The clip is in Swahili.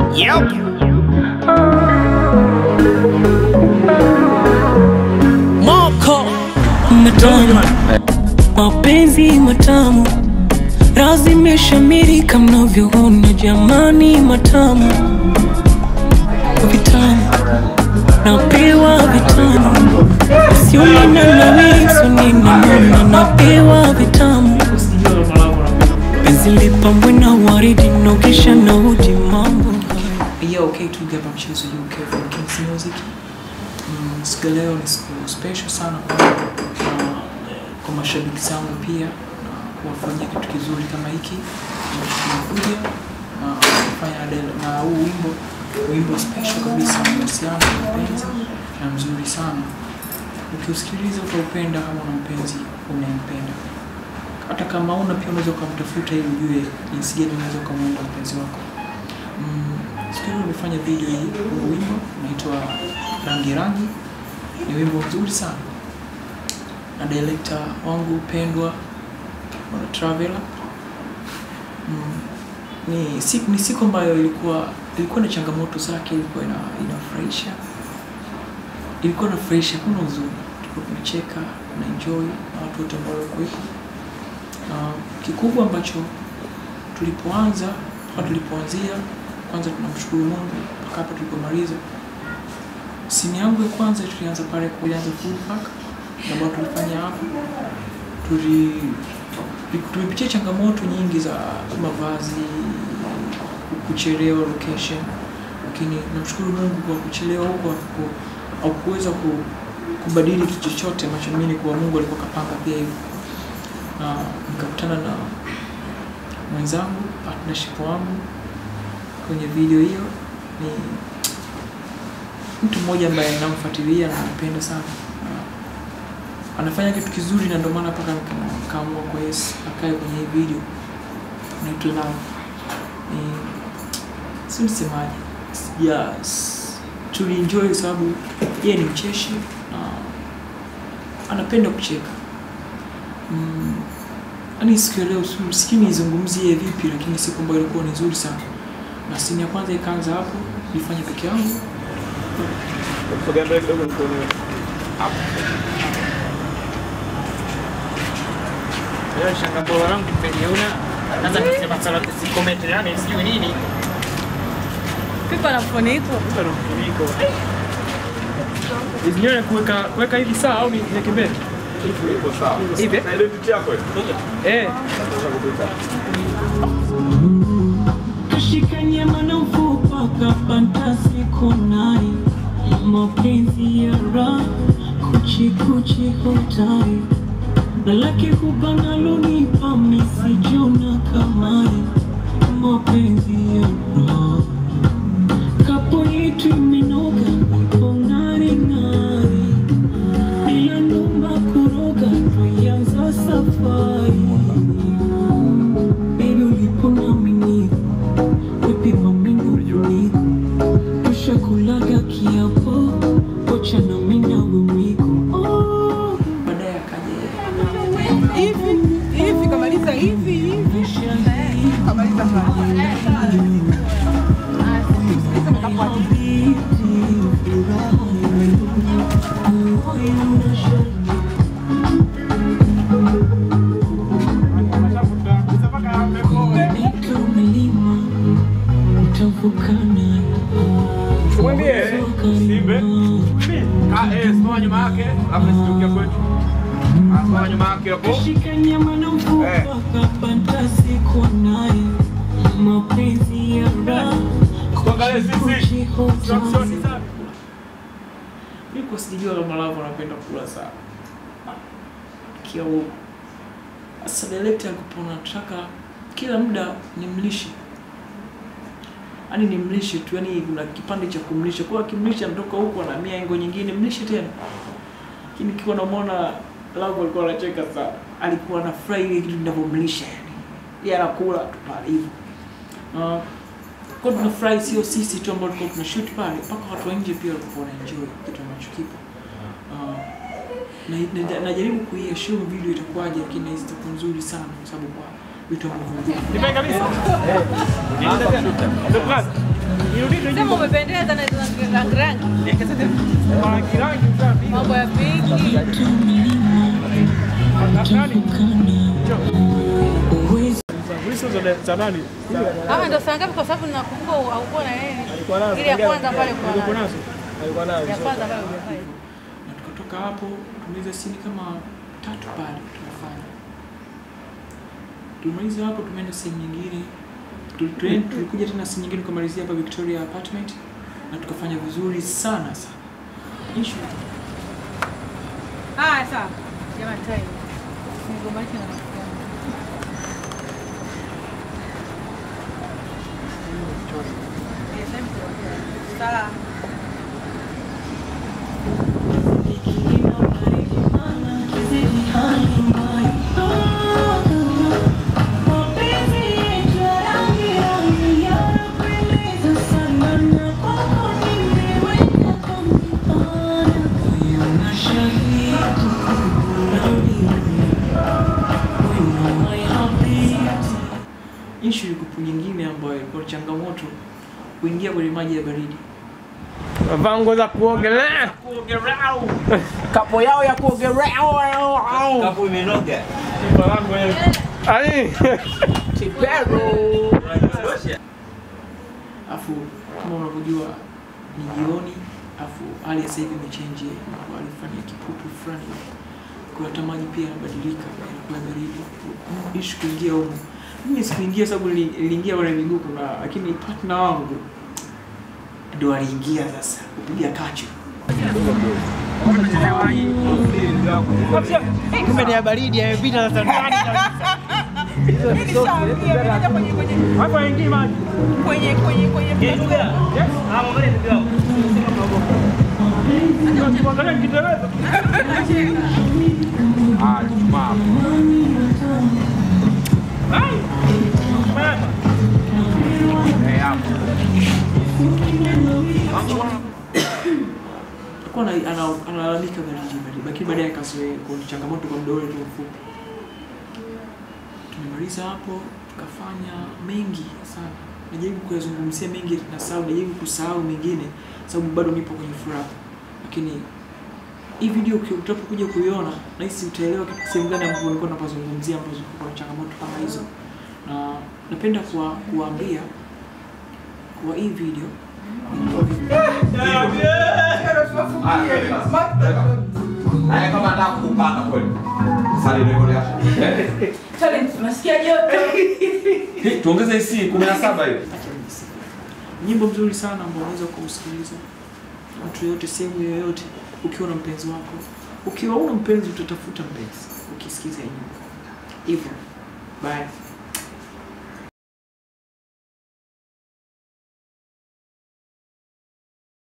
Yep. Moko matamu, mapenzi matamu, razi imeshamiri kama mnavyoona jamani, matamu vitamu, napewa vitamu, sio nina nawili, sio nina nuna, napewa vitamu, penzi lipambwe na waridi, nokisha na uji mambo Yeah, okay, tugapa mchezo UK from Kings Music. Mm, siku ya leo ni siku special sana kwa, uh, kwa mashabiki zangu pia na kuwafanyia kitu kizuri kama hiki ambacho tunakuja na kufanya na Adele. na huu wimbo wimbo special kabisa unahusiana na mpenzi na mzuri sana. Ukiusikiliza utaupenda kama una mpenzi unayempenda. Hata kama una pia unaweza ukamtafuta ili ujue jinsi gani unaweza ukamwenda mpenzi wako. Mm, siku hiyo nimefanya video hii huu wimbo unaitwa rangi rangi ni wimbo mzuri sana na director wangu pendwa bwana Traveler mm, ni siku, ni siku ambayo ilikuwa ilikuwa na changamoto zake ilikuwa ina, inafurahisha ilikuwa inafurahisha kuna uzuri tulikuwa tunacheka na enjoy na watu wote ambao walikuwepo na kikubwa ambacho tulipoanza mpaka tulipoanzia kwanza tunamshukuru Mungu mpaka hapa tulipomaliza. Simu yangu ya kwanza tulianza pale kuanza full pack na ambayo tulifanya hapo, tuli tulipitia changamoto nyingi za mavazi, kuchelewa location, lakini namshukuru Mungu kwa kuchelewa huko haku- haukuweza ku, kubadili kitu chochote ambacho mimi kwa Mungu alikuwa kapanga pia hivyo, na nikakutana na mwenzangu partnership wangu kwenye video hiyo ni mtu mmoja ambaye namfuatilia na nampenda sana Na anafanya kitu kizuri na ndio maana mpaka nika- kaamua kwa yes akae kwenye hii video naitwa Love ni si msemaji sija s- tulienjoy kwa sababu yeye ni mcheshi na anapenda kucheka mm, yani siku ya leo si- sijui nizungumzie vipi lakini siku ambayo ilikuwa ni nzuri sana na simu ya kwanza ikaanza hapo nilifanya peke yangu Sogea mbele kidogo nikuone. Leo shangambao wangu nimeliona. Sasa nisema sala comment yani sijui nini. Piko na mfuniko. Kupa na mfuniko. Hizi nywele kuweka kuweka hivi sawa au niweke mbele? Iko sawa. Hivi? Na identity yako hiyo. Eh. Kashika nyama na mfupa kapanta siku nai mapenzi ya raha kuchi kuchi hotari lake hubana lunipa misijona kamari mapenzi ya raha kapo yetu imenoga iko ng'ari ng'ari bila numba kuroga tuianza safari Baby uliponamini Wepima mbinguni Tushakulaga kiapo Wacha na mina wimiko Oh, baadaye akaja Hivi hivi kamaliza hivi hivi. maisha hii Kamaliza pale. hadithi furaha Moyo unashaki Mito milima Utavuka nayo Mwambie Simbe. Ka eh, simama nyuma yake, alafu nisitukia kwetu. Ah, Simama nyuma yake hapo. Kashika nyama na mfupa Eh. kapanda siku naye mapenzi ya raha Tuangalie sisi. Instruction sana. mimi kwa sijajua kama Lavo anapenda kula sana kia huko sasa director alikuwa anataka kila muda nimlishe yaani nimlishe tu yani kuna kipande cha kumlisha kwa akimlisha anatoka huko na mia engo nyingine mlishe tena lakini kiwa namwona Lavo alikuwa anacheka sana alikuwa anafurahi ile kitu ninavyomlisha yani yeye anakula tu pale hivyo uh, kwa tunafurahi sio sisi tu ambao tulikuwa tuna shoot pale, mpaka watu wa nje pia walikuwa wana enjoy kitu ambacho kipo. Uh, na, na, najaribu kuiassume video itakuwaje, lakini nahisi itakuwa nzuri sana kwa sababu kwa vitu ambavyo Nipe kabisa. Ndio kazi. Sema umependeza na hizo rangi rangi. Mambo ya pinki. Ama ndo saa ngapi? Kwa sababu nakumbuka haukuwa na yeye. Ile ya kwanza pale kwa ya kwanza pale hujafanya. na tukatoka hapo tumaliza sini kama tatu pale tunafanya tumaliza hapo tumeenda sehemu nyingine Tuli- tuli- tulikuja tena sehemu nyingine tukamalizia hapa Victoria apartment na tukafanya vizuri sana sana Issue Ah, sawa. Jamani time. Nigombanishe na rafiki yangu. Yes, I'm sure. Sawa. issue ilikuwa nyingine ambayo ilikuwa changamoto kuingia kwenye maji ya baridi Vango za kuogelea. kapo yao ya kuogelea Kapu imenoga. Ai. afu kama unavyojua ni jioni afu hali ya sasa hivi imechange na alifanya kipupu fulani kwa hata maji pia yanabadilika yanakuwa baridi ishi kuingia huko mimi sikuingia sababu nili- niliingia kwenye miguu kuna lakini partner wangu ndo aliingia sasa kupiga kacho kumbe ni ya baridi yamepita sasa ndani Hapa ingii maji. Kwenye kwenye kwenye Tuangalie Kiingereza. Ah, Jumaa. Eh, hapo. alikuwa ana- ana- analalamika baridi baridi, lakini baadaye akazoea kwa changamoto kwa muda ule tu mfupi. Tumemaliza hapo, tukafanya mengi sana, najaribu kuyazungumzia mengi na sababu najaribu kusahau mengine, sababu bado nipo kwenye furaha, lakini hii video uki- utapokuja kuiona nahisi utaelewa kitu sehemu gani ambapo nilikuwa napazungumzia ambazo kuna changamoto kama hizo, na napenda kuwa, kuwaambia kwa hii video Haya kama nataka kupanda kweli. Sali ndio yasha. Nasikia joto. Tuongeze AC 17 hiyo. Acha nijisifu. Nyimbo mzuri sana ambao unaweza kuusikiliza mtu yoyote sehemu yoyote, ukiwa na mpenzi wako. Ukiwa una mpenzi, utatafuta mpenzi ukisikiza hii nyimbo hivyo. Bye.